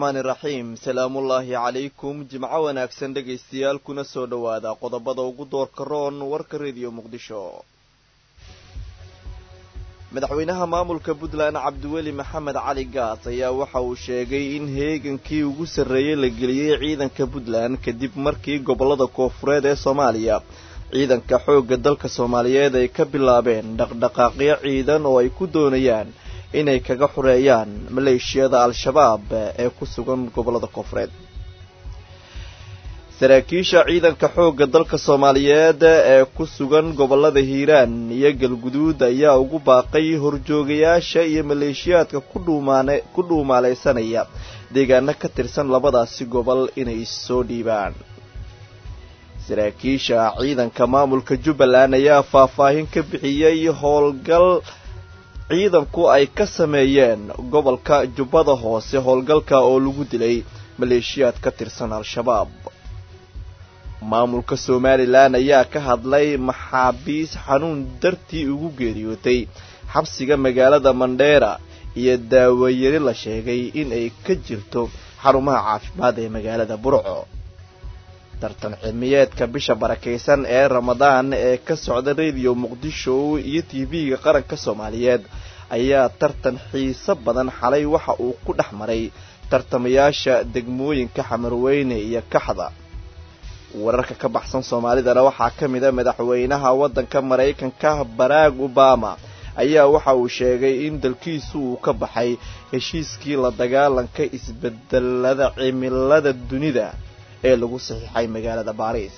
araxmaani iraxiim salaamullaahi calaykum jimco wanaagsan dhegaystayaal kuna soo dhowaada qodobada ugu doorka roon warka rediyo muqdisho madaxweynaha maamulka puntland cabdiweli maxamed cali gaas ayaa waxa uu sheegay in heegankii ugu sarreeyey la geliyey ciidanka puntland kadib markii gobollada koofureed ee soomaaliya ciidanka xoogga dalka soomaaliyeed ay ka bilaabeen dhaqdhaqaaqyo ciidan oo ay ku doonayaan inay kaga xoreeyaan maleeshiyada al-shabaab ee ku sugan gobollada koofureed saraakiisha ciidanka xoogga dalka soomaaliyeed ee ku sugan gobollada hiiraan iyo galguduud ayaa ugu baaqay horjoogayaasha iyo maleeshiyaadka ku dhuumaalaysanaya deegaano ka tirsan labadaasi gobol inay soo dhiibaan saraakiisha ciidanka maamulka jubbaland ayaa faahfaahin ka bixiyey howlgal ciidanku ay ka sameeyeen gobolka jubbada hoose howlgalka oo lagu dilay maleeshiyaad ka tirsan al-shabaab maamulka somalilan ayaa ka hadlay maxaabiis xanuun dartii ugu geeriyootay xabsiga magaalada mandheera iyo daawayari la sheegay in ay ka jirto xarumaha caafimaad ee magaalada burco tartan cilmiyeedka bisha barakaysan ee ramadaan ee ka socda rediyo muqdisho iyo tv-ga qaranka soomaaliyeed ayaa tartan xiiso badan xalay waxa uu ku dhex maray tartamayaasha degmooyinka xamarweyne iyo kaxda wararka ka baxsan soomaalidana waxaa ka mid a madaxweynaha waddanka maraykanka barack obama ayaa waxa uu sheegay in dalkiisu uu ka baxay heshiiskii la dagaalanka isbedelada cimilada dunida ee lagu saxiixay magaalada baariis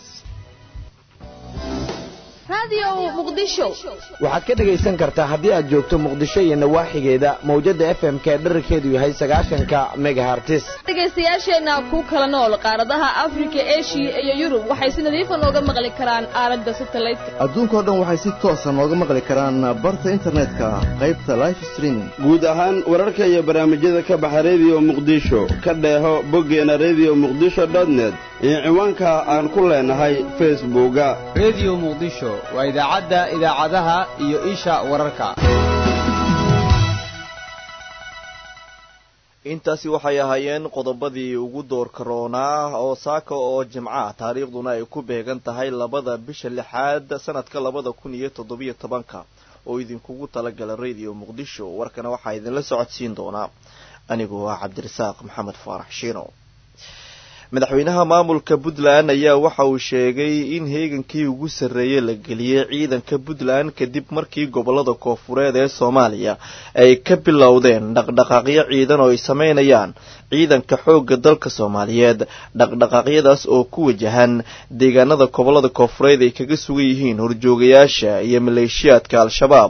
waxaad ka dhegaysan kartaa haddii aad joogto muqdisho iyo nawaaxigeeda mawjada f m k dherarkeedu yahay sagaashanka megahartis dhegaystayaasheenna ku kala nool qaaradaha afrika eshiya iyo yurub waxay si nadiifa nooga maqli karaan aalada satelliteka adduunkao dhan waxay si toosa nooga maqli karaan barta internetka qaybta life streaming guud ahaan wararka iyo barnaamijyada ka baxa rediyo muqdisho ka dheeho boggeena rediyo muqdisho dotnet iyo ciwaanka aan ku leenahay facebooka rediyo muqdisho waa idaacadda idaacadaha iyo isha wararka intaasi waxay ahaayeen qodobadii ugu doorka roonaa oo saaka oo jimca taariikhduna ay ku beegan tahay labada bisha lixaad sanadka labada kun iyo toddobiyo tobanka oo idinkugu talagala rediyo muqdisho warkana waxaa idinla socodsiin doonaa anigu ah cabdirasaaq maxamed faarax shiino madaxweynaha maamulka puntland ayaa waxa uu sheegay in heegankii ugu sarreeyey la geliyey ciidanka puntland kadib markii gobollada koofureed ee soomaaliya ay ka bilowdeen dhaqdhaqaaqyo ciidan oo ay sameynayaan ciidanka xoogga dalka soomaaliyeed dhaqdhaqaaqyadaas oo ku wajahan deegaanada gobollada koofureed ay kaga sugan yihiin horjoogayaasha iyo maleeshiyaadka al-shabaab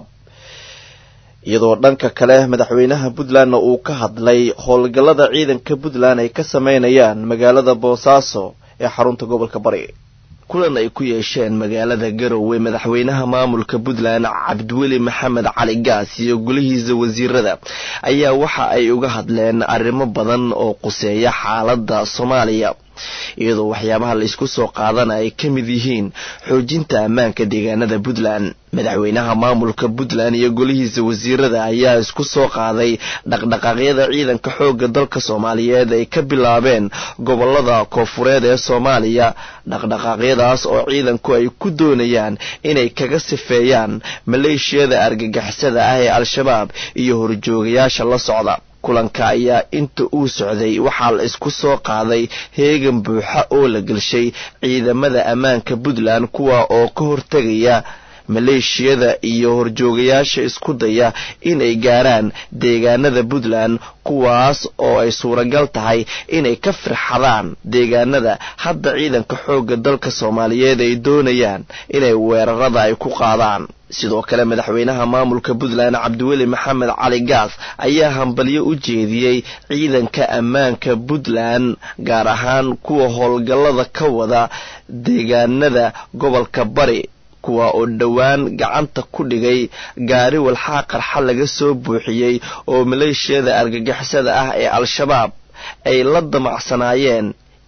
iyadoo dhanka kale madaxweynaha puntlandna uu ka hadlay howlgallada ciidanka puntland ay ka sameynayaan magaalada boosaaso ee xarunta gobolka bari kulan ay ku yeesheen magaalada garowe madaxweynaha maamulka puntland cabdiweli maxamed cali gaas iyo golihiisa wasiirada ayaa waxa ay uga hadleen arrimo badan oo quseeya xaaladda soomaaliya iyadoo waxyaabaha laysku soo qaadana ay ka mid yihiin xoojinta ammaanka deegaanada puntland madaxweynaha maamulka puntland iyo golihiisa wasiirada ayaa isku soo qaaday dhaqdhaqaaqyada ciidanka xoogga dalka soomaaliyeed ay ka bilaabeen gobolada koofureed ee soomaaliya dhaqdhaqaaqyadaas oo ciidanku ay ku doonayaan inay kaga sifeeyaan maleeshiyada argagixisada ah ee al-shabaab iyo horjoogayaasha la socda kulanka ayaa inta uu socday waxaa la isku soo qaaday heegan buuxa oo la gelshay ciidamada ammaanka puntland kuwa oo ka hortegaya maleeshiyada iyo horjoogayaasha isku daya inay gaaraan deegaanada puntland kuwaas oo ay suuragal tahay inay ka firxadaan deegaanada hadda ciidanka xoogga dalka soomaaliyeed ay doonayaan inay weerarada ay ku qaadaan sidoo kale madaxweynaha maamulka puntland cabdiweli maxamed cali gaas ayaa hambalyo u jeediyey ciidanka ammaanka puntland gaar ahaan kuwa howlgallada ka wada deegaanada gobolka bari kuwa oo dhowaan gacanta ku dhigay gaari walxaa qarxa laga soo buuxiyey oo maleeshiyada argagixisada ah ee al-shabaab ay la damacsanaayeen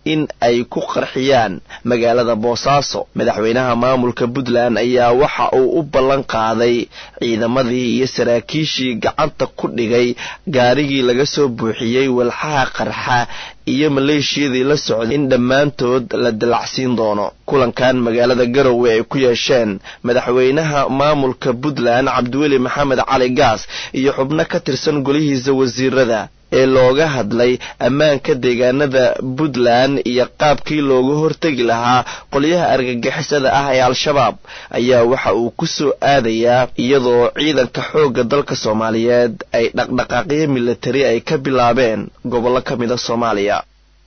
in ay ku qarxiyaan magaalada boosaaso madaxweynaha maamulka puntland ayaa waxa uu u ballan qaaday ciidamadii iyo saraakiishii gacanta ku dhigay gaarigii laga soo buuxiyey walxaha qarxa iyo maleeshiyadii la socday in dhammaantood la dalacsiin doono kulankan magaalada garowe ay ku yeesheen madaxweynaha maamulka puntland cabdiweli maxamed cali gaas iyo xubno ka tirsan golihiisa wasiirada ee looga hadlay ammaanka deegaanada puntland iyo qaabkii looga hortegi lahaa qolyaha argagixisada ah ee al-shabaab ayaa waxa uu ku soo aadayaa iyadoo ciidanka xoogga dalka soomaaliyeed ay dhaqdhaqaaqyo militari ay ka bilaabeen gobollo ka mid a soomaaliya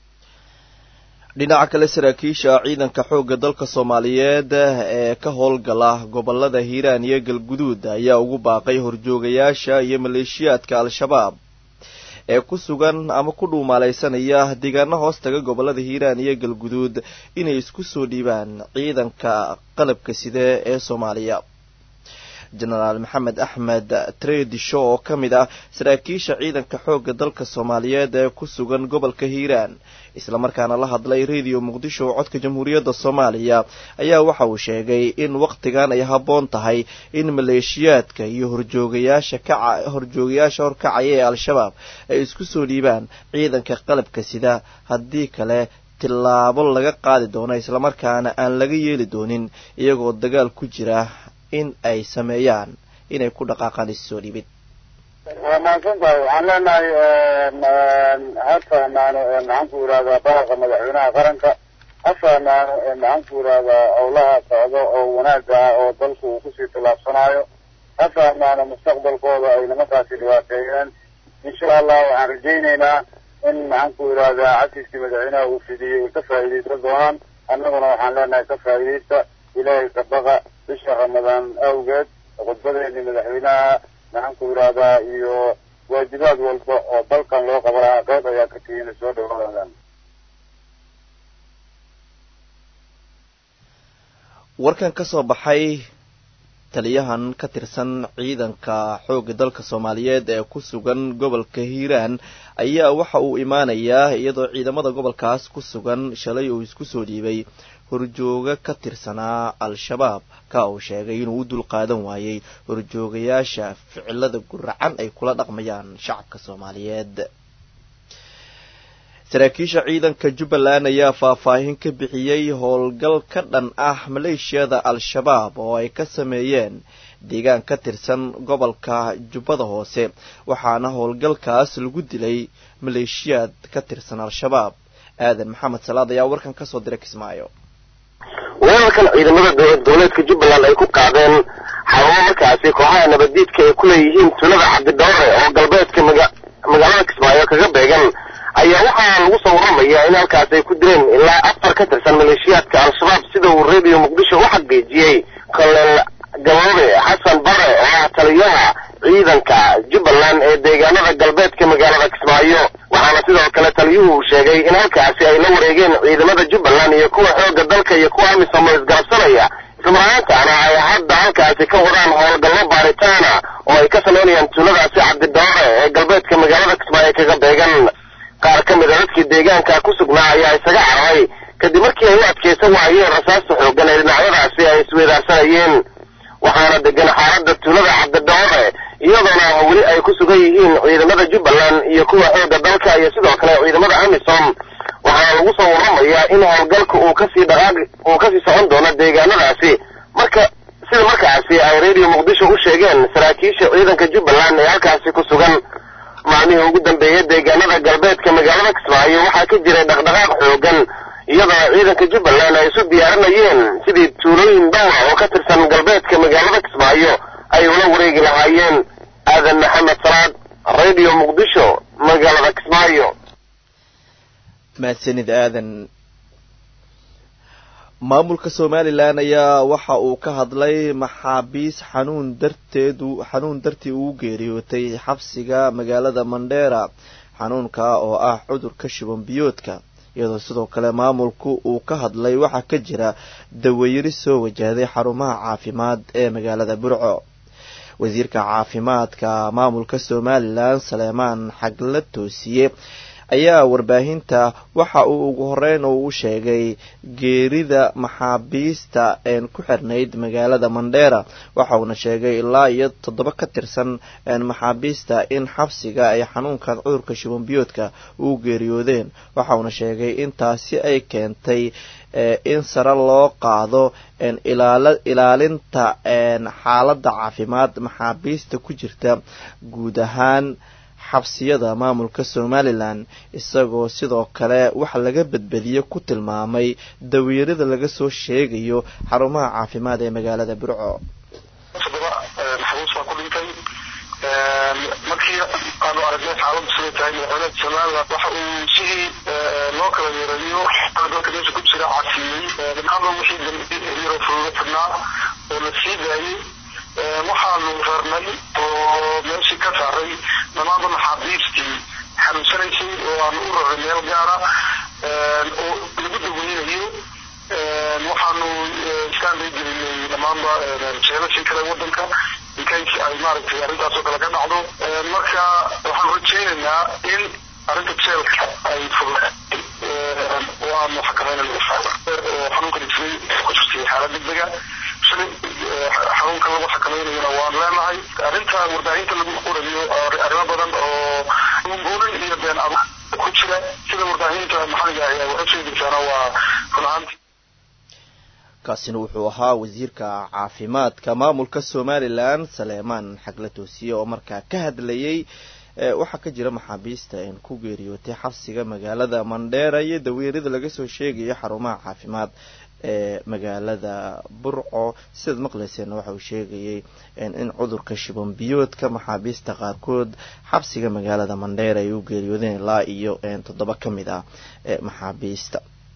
dhinaca kale saraakiisha ciidanka xoogga dalka soomaaliyeed ee ka howlgala gobolada hiiraan iyo galguduud ayaa ugu baaqay horjoogayaasha iyo maleeshiyaadka al-shabaab ee ku sugan ama ku dhuumaalaysanaya deegaano hoos taga gobolada hiiraan iyo galguduud inay isku soo dhiibaan ciidanka qalabka side ee soomaaliya jenaraal maxamed axmed tredisho oo ka mid ah saraakiisha ciidanka xoogga dalka soomaaliyeed ee ku sugan gobolka hiiraan islamarkaana la hadlay radio muqdisho oo codka jamhuuriyadda soomaaliya ayaa waxa uu sheegay in wakhtigan ay habboon tahay in maleeshiyaadka iyo horjoogayaasha kaca horjoogayaasha horkacaya ee al-shabaab ay isku soo dhiibaan ciidanka qalabka sida haddii kale tillaabo laga qaadi doono islamarkaana aan laga yeeli doonin iyagoo dagaal ku jira in ay sameeyaan inay ku dhaqaaqaan issoo dhibid waa mahadsan tahay waxaan leenahay ha fahmaano maxaan ku yidhahdaa baraqa madaxweynaha qaranka ha fahmaano maxaan ku yidhahdaa howlaha socdo oo wanaaga ah oo dalku uu kusii tillaabsanaayo ha fahmaano mustaqbalkooda ay nimankaasi dhibaateeyeen insha allah waxaan rajaynaynaa in maxaan ku yidhahdaa casiskii madaxweynaha uu fidiyey ay ka faa'iidaysan doonaan annaguna waxaan leenahay ka faa'iidaysta ilaahay ka baqa bisha ramadaan awgeed khudbadeedii madaxweynaha maxaan ku yidhahdaa iyo waajibaad walba oo dalkan loo qabanaa qayb ayaa ka tihiin soo dhawaadaan warkan ka soo baxay taliyahan ka tirsan ciidanka xoogga dalka soomaaliyeed ee ku sugan gobolka hiiraan ayaa waxa uu imaanayaa iyadoo ciidamada gobolkaas ku sugan shalay uu isku soo dhiibay horjooga ka tirsanaa al-shabaab ka uu sheegay inuu u dulqaadan waayey horjoogayaasha ficilada guracan ay kula dhaqmayaan shacabka soomaaliyeed saraakiisha ciidanka jubbaland ayaa faahfaahin ka bixiyey howlgal ka dhan ah maleeshiyada al-shabaab oo ay ka sameeyeen deegaan ka tirsan gobolka jubbada hoose waxaana howlgalkaas lagu dilay maleeshiyaad ka tirsan al-shabaab aadan maxamed salaad ayaa warkan kasoo diray kismaayo weerarkan ciidamada dowlad goboleedka jubbaland ay ku qaadeen xarumo markaasi kooxaha nabaddiidka ay ku leeyihiin tulada cabdidhoore oo galbeedka maga- magaalada kismaayo kaga beegan ayaa waxaa lagu soo waramayaa in halkaas ay ku dileen ilaa afar ka tirsan maleeshiyaadka al-shabaab sida uu radio muqdisho u xaqiijiyey kolonel gaboobe xasan bare oo ah taliyaha ciidanka jubbaland ee deegaanada galbeedka magaalada kismaayo waxaana sidoo kale taliyuhu uu sheegay in halkaasi ay la wareegeen ciidamada jubbaland iyo kuwa xoogga dalka iyo kuwa amisom oo isgarabsanaya islamarhaantaana ay hadda halkaasi ka wadaan howlgallo baaritaana oo ay ka samaynayaan tuuladaasi cabdidoore ee galbeedka magaalada kismaayo kaga beegan qaar ka mid a dadkii deegaanka ku sugnaa ayaa isaga cararay kadib markii ay u adkaysan waayeen rasaasta xooggan ee dhinacyadaasi ay isweedaarsanayeen waxaana degan xaaladda tuulada cabdidoore iyadoona weli ay ku sugan yihiin ciidamada jubbaland iyo kuwa xoogga dalka iyo sidoo kale ciidamada amisom waxaana lagu soo waramayaa in howlgalka uu kasii dhaqaaq uu kasii socon doono deegaanadaasi marka sida markaasi ay radio muqdisho u sheegeen saraakiisha ciidanka jubbaland ee halkaasi ku sugan maalmihii ugu dambeeyay deegaanada galbeedka magaalada kismaayo waxaa ka jiray dhaqdhaqaaq xoogan iyadoo ciidanka jubbaland ay isu diyaarinayeen sidii tuulooyin dhowra oo ka tirsan galbeedka magaalada kismaayo ay ula wareegi lahaayeen aadan maxamed salaad radio muqdisho magaalada kismaayo mahadsanid aadan maamulka somalilan ayaa waxa uu ka hadlay maxaabiis xanuun darteedu xanuun dartii uu geeriyootay xabsiga magaalada mandheera xanuunka oo ah cudurka shuban biyoodka iyadoo sidoo kale maamulku uu ka hadlay waxaa ka jira daweyri soo wajahday xarumaha caafimaad ee magaalada burco wasiirka caafimaadka maamulka somalilan saleemaan xagla toosiye ayaa warbaahinta waxa uu ugu horeyn uu u sheegay geerida maxaabiista ku xirnayd magaalada mandheera waxauna sheegay ilaa iyo toddoba ka tirsan maxaabiista in xabsiga ay xanuunkan cudurka shubanbiyoodka u geeriyoodeen waxauna sheegay intaasi ay keentay in sare loo qaado ilaalinta xaaladda caafimaad maxaabiista ku jirta guud ahaan xabsiyada maamulka somalilan isagoo sidoo kale wax laga badbadiye ku tilmaamay dawiirada laga soo sheegayo xarumaha caafimaad ee magaalada burco markii aanu aragnay xaaladu siday tahay madaxweynaha somalilan waxa uu sidii loo kala yeerayo dalka meesha ku jira casiiyey dhammaanba wixii dambiiro furuuga fidnaa oo la sii daayey waxaanu rarnay oo meeshii ka saaray dhammaanba maxaabiistii xanuunsanaysay oo aanu u raray meel gaara oo lagu daweynayo waxaanu iskaanday gelinay dhammaanba jeelashii kale wadanka incase ay maaragtay arrintaasoo kale ka dhacdo marka waxaanu rajaynaynaa in arrinta jeelka ay fudud oo aanu xakameynayno oo xanuunkan isray ku jirtay xaalad degdega shalay xanuunka lagu xakameynayona waan leenahay arrinta warbaahinta lagu qorayo arrimo badan oo buurin iyo been ab ku jira sida warbaahinta maxaliga ayaa waxa sheegaysaana waa run ahaantii kaasina wuxuu ahaa wasiirka caafimaadka maamulka somalilan saleemaan xagla toosiye oo markaa ka hadlayay waxaa ka jira maxaabiista ku geeriyootay xabsiga magaalada mandheera iyo daweerada laga soo sheegayo xarumaha caafimaad ee magaalada burco sidaad maqlayseen waxa uu sheegayay in cudurka shibanbiyoodka maxaabiista qaarkood xabsiga magaalada mandheera ay u geeriyoodeen ilaa iyo toddoba ka mid ah maxaabiista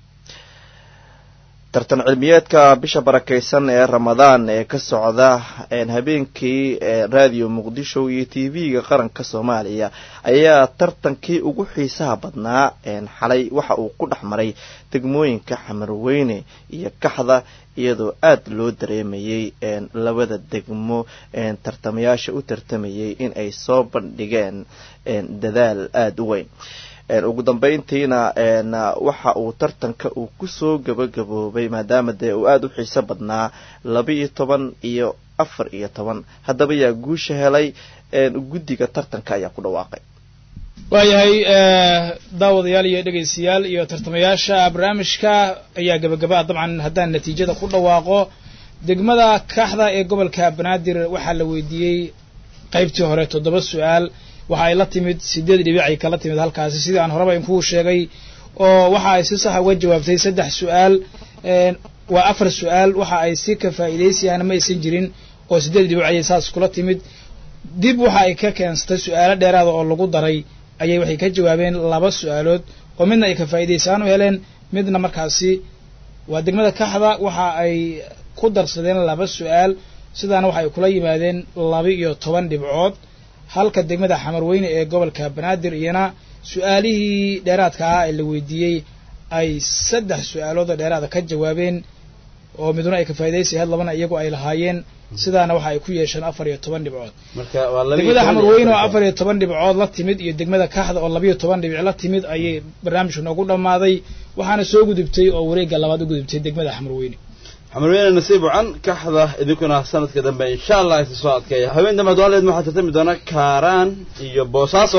tartan cilmiyeedka bisha barakeysan ee ramadaan ee ka socda habeenkii raadiyo muqdisho iyo t v-ga qaranka soomaaliya ayaa tartankii ugu xiisaha badnaa xalay waxa uu ku dhex maray degmooyinka xamarweyne iyo kaxda iyadoo aada loo dareemayay labada degmo tartamayaasha u tartamayay in ay soo bandhigeen dadaal aada u weyn ugu dambeyntiina waxa uu tartanka uu kusoo gabagaboobay maadaama dee uu aada u xiiso badnaa laba iyo toban iyo afar iyo toban haddaba yaa guusha helay guddiga tartanka ayaa ku dhawaaqay waayahay daawadayaal iyo dhegaystayaal iyo tartamayaasha barnaamijka ayaa gabagaba ah dabcan haddaan natiijada ku dhawaaqo degmada kaxda ee gobolka banaadir waxaa la weydiiyey qaybtii hore toddoba su-aal waxa ay la timid sideed dhibic ay kala timid halkaasi sidii aan horeba inkuu sheegay oo waxa ay si saxa uga jawaabtay saddex su-aal waa afar su-aal waxa ay si ka faa'iidaysiyaana ma aysan jirin oo sideed dhibic ayay saas kula timid dib waxa ay ka keensatay su-aalo dheeraada oo lagu daray ayay waxay ka jawaabeen laba su-aalood oo midna ay ka faa'iidaysaan u heleen midna markaasi waa degmada kaxda waxa ay ku darsadeen laba su-aal sidaana waxa ay kula yimaadeen laba iyo toban dhibcood halka degmada xamarweyne ee gobolka banaadir iyana su-aalihii dheeraadka ah ee la weydiiyey ay saddex su-aaloodoo dheeraada ka jawaabeen oo miduna ay ka faa'idaysay had labana iyagu ay lahaayeen sidaana waxa ay ku yeesheen afar iyo toban dhibcood degmada xamarweyne oo afar iyo toban dhibcood la timid iyo degmada kaxda oo labayo toban dhibic la timid ayay barnaamijku noogu dhammaaday waxaana soo gudubtay oo wareegga labaad u gudubtay degmada xamarweyne xamarweyne nasiib wacan kaxda idinkuna sanadka dambe insha allah isa soo adkeeya haween dambe hadwaaleed waxaa tartami doona kaaraan iyo boosaaso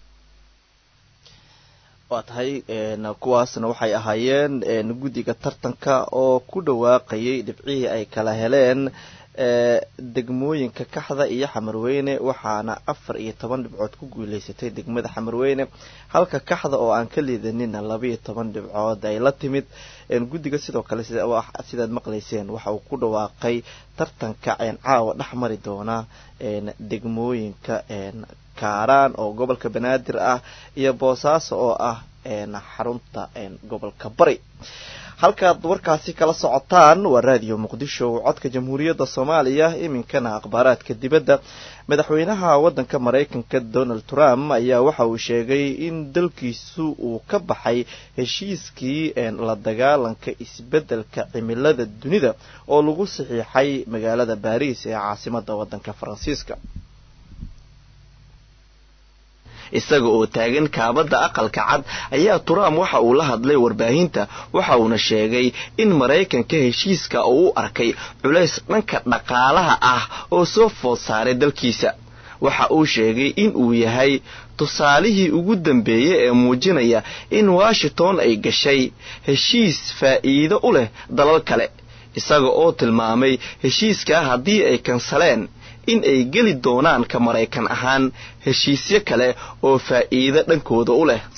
waa tahay kuwaasna waxay ahaayeen guddiga tartanka oo ku dhawaaqayay dhibcihii ay kala heleen degmooyinka kaxda iyo xamarweyne waxaana afar iyo toban dhibcood ku guuleysatay degmada xamarweyne halka kaxda oo aan ka liidanina labaiyo toban dhibcood ay la timid guddiga sidoo kale sidaad maqlayseen waxa uu ku dhawaaqay tartanka caawa dhex mari doona degmooyinka kaaraan oo gobolka banaadir ah iyo boosaaso oo ah xarunta gobolka bari halkaad warkaasi kala socotaan waa raadiyo muqdisho codka jamhuuriyadda soomaaliya iminkana akhbaaraadka dibadda madaxweynaha waddanka maraykanka donald trump ayaa waxa uu sheegay in dalkiisu uu ka baxay heshiiskii la dagaalanka isbeddelka cimilada dunida oo lagu saxiixay magaalada baariis ee caasimadda waddanka faransiiska isaga oo taagan kaabadda aqalka cad ayaa trump waxa uu la hadlay warbaahinta waxa uuna sheegay in maraykanka heshiiska uu u arkay culays dhanka dhaqaalaha ah oo soo food saaray dalkiisa waxa uu sheegay in uu yahay tusaalihii ugu dambeeyey ee muujinaya in washington ay gashay heshiis faa'iido u leh dalal kale isaga oo tilmaamay heshiiskaa haddii ay kansaleen in ay geli doonaan ka maraykan ahaan heshiisyo kale oo faa'iido dhankooda u leh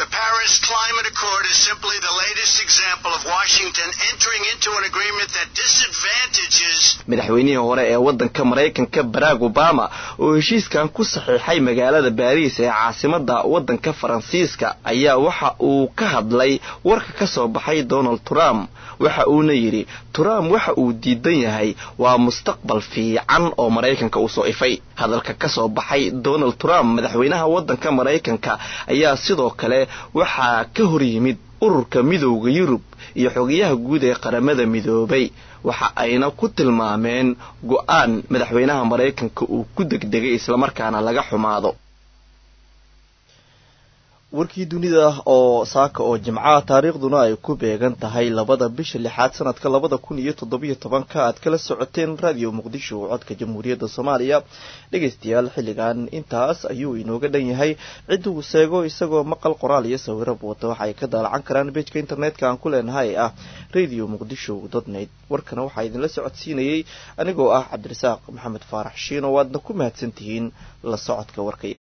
madaxweynihii hore ee waddanka maraykanka barack obama oo heshiiskan ku saxiixay magaalada baariis ee caasimada waddanka faransiiska ayaa waxa uu ka hadlay warka ka soo baxay donald trump waxa uuna yidhi trump waxa uu diidan yahay waa mustaqbal fiican oo maraykanka u soo ifay hadalka ka soo baxay donald trump madaxweynaha waddanka maraykanka ayaa sidoo kale waxaa ka hor yimid ururka midowda yurub iyo xogayaha guud ee qaramada midoobay waxa ayna ku tilmaameen go-aan madaxweynaha maraykanka uu ku degdegay islamarkaana laga xumaado warkii dunida oo saaka oo jimcaha taariikhduna ay ku beegan tahay labada bisha lixaad sanadka labada kun iyo toddobiyo tobanka aad kala socoteen radio muqdisho codka jamhuuriyadda soomaaliya dhegaystayaal xilligan intaas ayuu inooga dhan yahay cidda uu seego isagoo maqal qoraal iyo sawirab wata waxa ay ka daalacan karaan bejka internetka aan ku leenahay ee ah radio muqdisho dotnet warkana waxaa idinla socodsiinayay anigoo ah cabdirasaaq maxamed faarax shiino waadna ku mahadsantihiin la socodka warkay